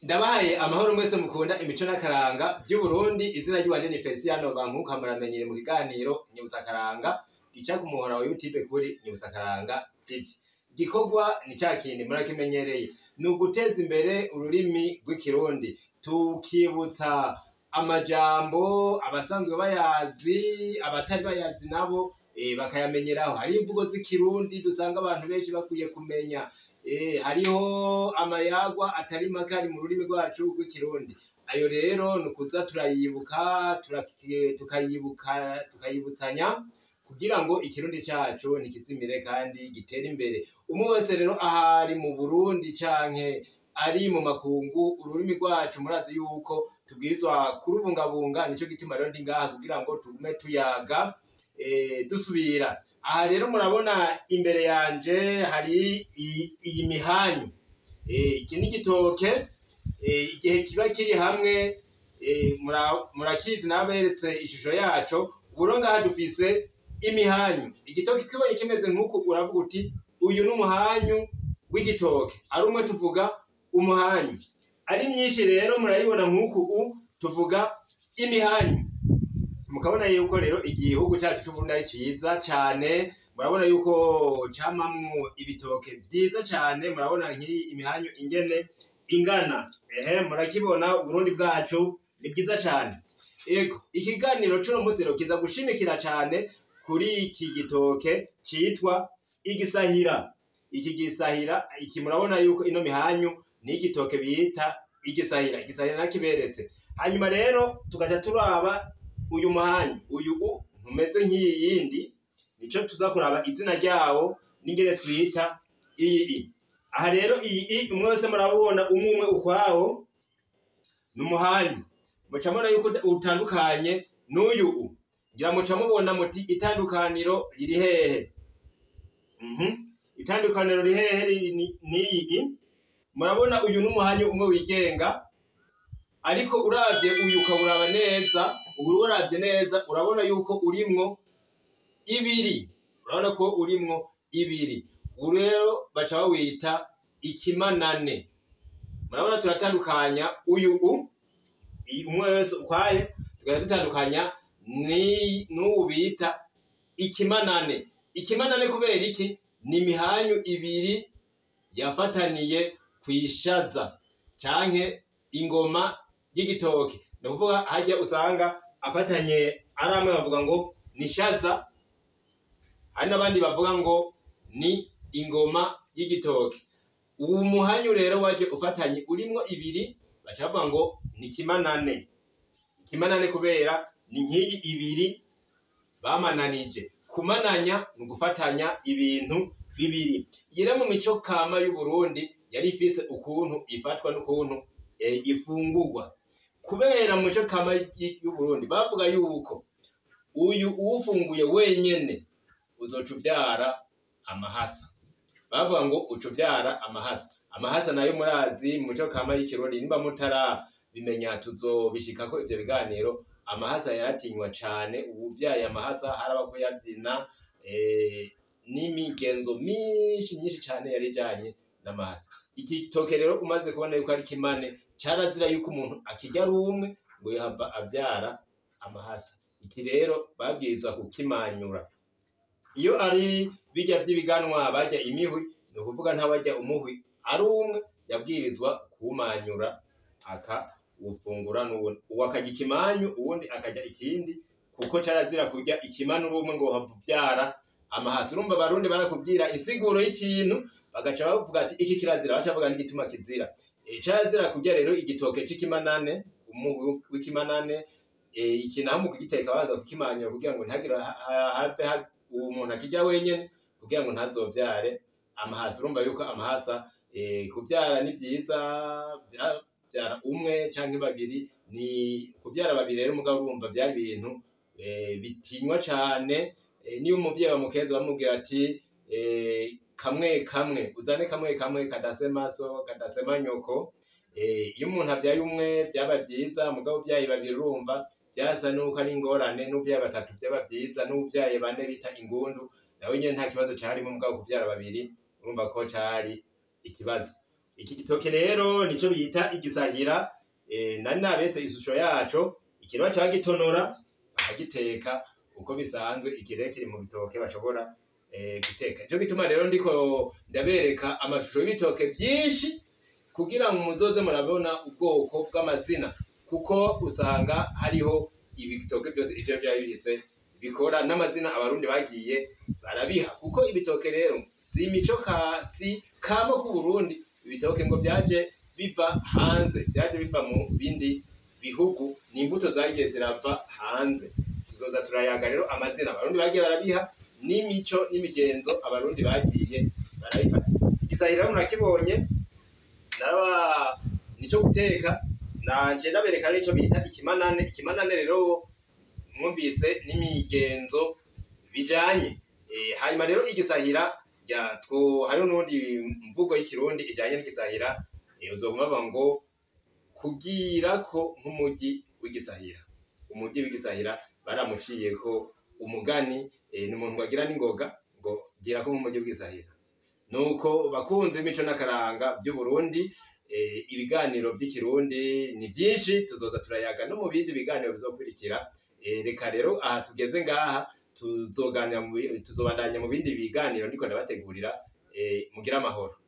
ndabahaye amahoro mwese mukunda imico n'akaranga by'uburundi izina ry'iwanje ni feliciano bankuka muramenyere mu kiganiro nyibutsakaranga gica ku muhora wa youtube kuri nyibutsakaranga tv igikorwa ni ca kindi murakimenyereye ni uguteza imbere ururimi rw'ikirundi tukibutsa amajambo abasanzwe bayazi abatari bayazi nabo eh, bakayamenyeraho hari imvugo z'ikirundi dusanga abantu benshi bakwiye kumenya Eh, hariho amayagwa atari make ari mu rurimi rwacu rw'ikirundi ayo rero ni ukuza turayibuka turaki- tukayibuka tukayibutsanya kugira ngo ikirundi cacu ntikizimire kandi gitere imbere umwe wese rero ahari mu burundi canke ari mu makungu ururimi rwacu murazi yuko tubwirizwa kurubungabunga nico gituma rero ndi ngaha kugira ngo tugume tuyaga eh, dusubira aha rero murabona imbere yanje hari i- iyi mihanyu Eh, iki ni igitoke eh, igihe kiba kiri hamwe eh, mura- murakizi naberetse ishusho yaco uburo ngaha dufise imihanyu igitoke kibonye kimeze nk'uku uravuga uti uyu ni umuhanyu w'igitoke ari umwe tuvuga umuhanyu ari myinshi rero murayibona nk'uku u tuvuga imihanyu mukabona yuko rero igihugu cyacu c'uburundi ari ciza cane murabona yuko camamwo ibitoke vyiza cane murabona nk'iyi imihanyu ingene ingana ehe murakibona uburundi bwacu ni bwiza cane ego ikiganiro c'uno munsi rero kiza gushimikira cane kuri iki gitoke citwa igisahira iki gisahira iki murabona yuko ino mihanyu ni igitoke bita igisahira igisahira nakiberetse hanyuma rero tugaca turaba uyu muhanyu uyu u ntumeze nk'iyi yindi nico tuza kuraba izina ryawo n'ingene twita iyi i aha rero iyi i umwe wese murabona umwe umwe ukwawo ni umuhanyu muca mubona yuko utandukanye n'uyu u ngira muca mubona muti itandukaniro riri hehe Mhm. itandukaniro riri hehe riri ni- n'iyi i murabona uyu n'umuhanyu umwe wigenga ariko uravye uyu ukawuraba neza ubu uravye neza urabona yuko urimwo ibiri urabona ko urimwo ibiri ubu rero baca bawita ikimanane murabona turatandukanya uyu u i- umwe wese ukwaye tugaca dutandukanya ni- n'uwu bita ikimanane ikimanane kubera iki ni imihanyu ibiri yafataniye kwishaza canke ingoma y'igitoke ni ukuvuga harya usanga afatanye ari amwe bavuga ngo ni shaza hari n'abandi bavuga ngo ni ingoma y'igitoke uwu muhanyu rero waje ufatanye urimwo ibiri baca bavuga ngo ni kimanane ikimanane kubera ni nk'iyi ibiri bamananije kumananya ni ugufatanya ibintu bibiri iyi rero mu mico kama y'uburundi yari ifise ukuntu ifatwa n'ukuntu eh, ifungurwa kubera mu mico kama y- y'uburundi bavuga yuko uyu uwufunguye wenyene uzoca uvyara amahasa bavuga ngo uca uvyara amahasa amahasa nayo murazi mu mico kama y'ikirundi nimba mutarabimenya tuzobishikako ivyo biganiro amahasa yaratinywa cane ubuvyaye amahasa haraba ko yavyina eh, n'imigenzo myinshi myinshi cane yari ijanye n'amahasa iki gitoke rero umaze kubona yuko ari kimane carazira yuko umuntu akirya ari umwe ngo yahava avyara amahasa iki rero babwirizwa kukimanyura iyo ari bijya vy'ibiganwa barya imihwi ni ukuvuga ntabarya umuhwi ari umwe yabwirizwa kuwumanyura akawufungura n'uwundi uwo akarya ikimanyu uwundi akarya ikindi kuko carazira kurya ikimanu uri umwe ngo uhava uvyara amahasi urumva abarundi barakubwira insiguro y'ikintu bagaca bavuga ati iki kirazira baca bavuga n'igituma kizira e, carazira kurya rero igitoke c'ikimanane umuhwi w'ikimanane e, iki naho mu kugiteka baza kukimanyura kugira ngo ntihagire ha- ha- have ha- uwo muntu akirya wenyene kugira ngo ntazovyare amahasa urumva yuko amahasa e, kuvyara ni vyiza vya- vyara umwe canke babiri ni kuvyara babiri rero mugabo urumva vyari ibintu eh, bitinywa cane eh, niyo umuvyeyi bamukeza bamubwira ati eh, kamwe kamwe uzane kamwe kamwe kadasema so kadasema nyoko eh, iyo umuntu avyaye umwe vyaba vyiza mugabo uvyaye babiri urumva vyasa nuko ari ingorane n'uvyaye batatu vyaba vyiza n'uvyaye bane bita ingundu nawe nyene nta kibazo carimo mugabo kuvyara babiri urumva ko cari ikibazo iki gitoke rero nico bita igisahira eh, nari nabetse ishusho yaco ikintu baca bagitonora bakagiteka uko bisanzwe iki rero kiri mu bitoke bashobora eh, guteka nico gituma rero ndiko ndabereka amashusho y'ibitoke vyinshi kugira ngo muzoze murabona ubwoko bw'amazina kuko usanga hariho ibitoke byose ivyo vyari bihise bikora n'amazina abarundi bagiye barabiha kuko ibitoke rero si imico ka si kamo ku Burundi ibitoke ngo vyaje biva hanze vyaje biva mu bindi bihugu ni imbuto zagiye zirava hanze tuzoza turayaga rero amazina abarundi bagiye barabiha n'imico n'imigenzo abarundi bagiye barabifata igisahira murakibonye naba nico guteka nanje ndabereka nico bita ikimanane ikimanane rero mwumvise n'imigenzo bijanye e, hanyuma rero igisahira ya two hariho n'ubundi mvugo y'ikirundi ijanye n'igisahira e, uzoguma bavuga ngo kugirako nk'umugi w'igisahira umugi w'igisahira baramuciyeko umugani e, ni umuntu wagira n'ingoga ngo girako nk'umugi w'igisahira nuko bakunze imico n'akaranga by'uburundi eh, ibiganiro by'ikirundi ni byinshi tuzoza turayaga no mu bindi biganiro bizokurikira eh, reka rero aha tugeze ngaha tuzoganira mu bi- tuzobandanya mu bindi biganiro ndiko ndabategurira eh, mugire amahoro